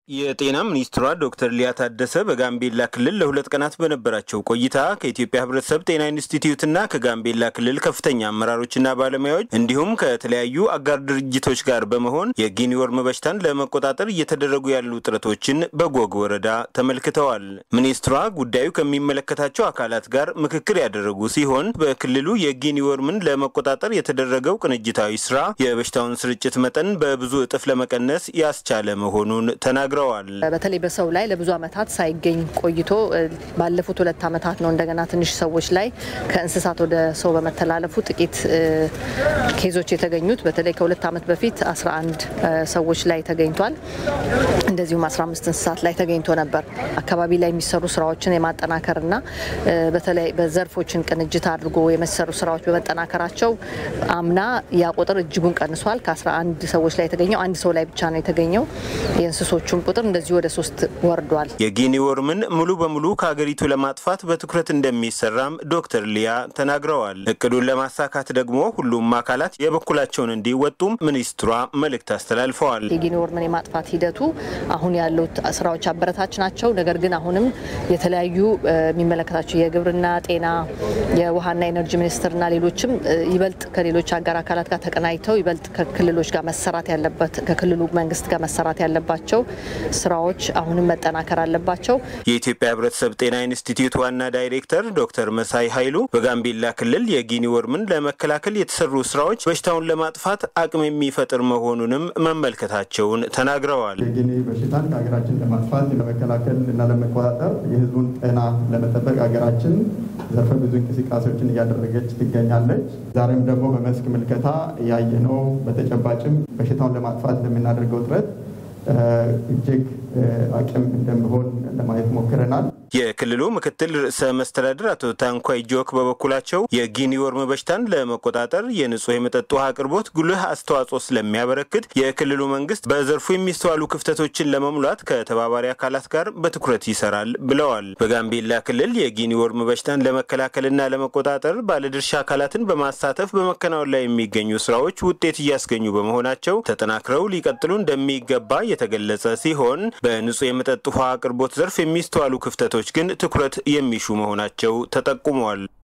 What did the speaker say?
የጤና ሚኒስትሯ ዶክተር ሊያ ታደሰ በጋምቤላ ክልል ለሁለት ቀናት በነበራቸው ቆይታ ከኢትዮጵያ ሕብረተሰብ ጤና ኢንስቲትዩትና ከጋምቤላ ክልል ከፍተኛ አመራሮችና ባለሙያዎች እንዲሁም ከተለያዩ አጋር ድርጅቶች ጋር በመሆን የጊኒ ወርም በሽታን ለመቆጣጠር እየተደረጉ ያሉ ጥረቶችን በጎግ ወረዳ ተመልክተዋል። ሚኒስትሯ ጉዳዩ ከሚመለከታቸው አካላት ጋር ምክክር ያደረጉ ሲሆን በክልሉ የጊኒ ወርምን ለመቆጣጠር የተደረገው ቅንጅታዊ ስራ የበሽታውን ስርጭት መጠን በብዙ እጥፍ ለመቀነስ ያስቻለ መሆኑን ተናግረዋል። በተለይ በሰው ላይ ለብዙ ዓመታት ሳይገኝ ቆይቶ ባለፉት ሁለት ዓመታት ነው እንደገና ትንሽ ሰዎች ላይ ከእንስሳት ወደ ሰው በመተላለፉ ጥቂት ኬዞች የተገኙት። በተለይ ከሁለት ዓመት በፊት 11 ሰዎች ላይ ተገኝቷል። እንደዚሁም 15 እንስሳት ላይ ተገኝቶ ነበር። አካባቢ ላይ የሚሰሩ ስራዎችን የማጠናከርና በተለይ በዘርፎችን ቅንጅት አድርጎ የሚሰሩ ስራዎች በመጠናከራቸው አምና ያ ቁጥር እጅጉን ቀንሷል። ከ11 ሰዎች ላይ የተገኘው አንድ ሰው ላይ ብቻ ነው የተገኘው። የእንስሶቹም ቁጥር እንደዚሁ ወደ ሶስት ወርዷል። የጊኒ ወርምን ሙሉ በሙሉ ከሀገሪቱ ለማጥፋት በትኩረት እንደሚሰራም ዶክተር ሊያ ተናግረዋል። እቅዱን ለማሳካት ደግሞ ሁሉም አካላት የበኩላቸውን እንዲወጡም ሚኒስትሯ መልእክት አስተላልፈዋል። የጊኒ ወርምን የማጥፋት ሂደቱ አሁን ያሉት ስራዎች አበረታች ናቸው። ነገር ግን አሁንም የተለያዩ የሚመለከታቸው የግብርና፣ ጤና፣ የውሃና ኤነርጂ ሚኒስቴርና ሌሎችም ይበልጥ ከሌሎች አጋር አካላት ጋር ተቀናጅተው ይበልጥ ከክልሎች ጋር መሰራት ያለበት ከክልሉ መንግስት ጋር መሰራት ያለባቸው ስራዎች አሁንም መጠናከር አለባቸው። የኢትዮጵያ ሕብረተሰብ ጤና ኢንስቲትዩት ዋና ዳይሬክተር ዶክተር መሳይ ኃይሉ በጋምቤላ ክልል የጊኒ ወርምን ለመከላከል የተሰሩ ስራዎች በሽታውን ለማጥፋት አቅም የሚፈጥር መሆኑንም መመልከታቸውን ተናግረዋል። የጊኒ በሽታን ከሀገራችን ለማጥፋት ለመከላከል እና ለመቆጣጠር የህዝቡን ጤና ለመጠበቅ ሀገራችን ዘርፈ ብዙ እንቅስቃሴዎችን እያደረገች ትገኛለች። ዛሬም ደግሞ በመስክ ምልከታ ያየነው በተጨባጭም በሽታውን ለማጥፋት ለምናደርገው ጥረት እጅግ አቅም እንደሚሆን ለማየት ሞክረናል። የክልሉ ምክትል ርዕሰ መስተዳድር አቶ ታንኳይ ጆክ በበኩላቸው የጊኒ ወርም በሽታን ለመቆጣጠር የንጹህ የመጠጥ ውሃ አቅርቦት ጉልህ አስተዋጽኦ ስለሚያበረክት የክልሉ መንግስት በዘርፉ የሚስተዋሉ ክፍተቶችን ለመሙላት ከተባባሪ አካላት ጋር በትኩረት ይሰራል ብለዋል። በጋምቤላ ክልል የጊኒ ወርም በሽታን ለመከላከልና ለመቆጣጠር ባለድርሻ አካላትን በማሳተፍ በመከናወን ላይ የሚገኙ ስራዎች ውጤት እያስገኙ በመሆናቸው ተጠናክረው ሊቀጥሉ እንደሚገባ የተገለጸ ሲሆን በንጹህ የመጠጥ ውሃ አቅርቦት ዘርፍ የሚስተዋሉ ክፍተቶች ግን ትኩረት የሚሹ መሆናቸው ተጠቁመዋል።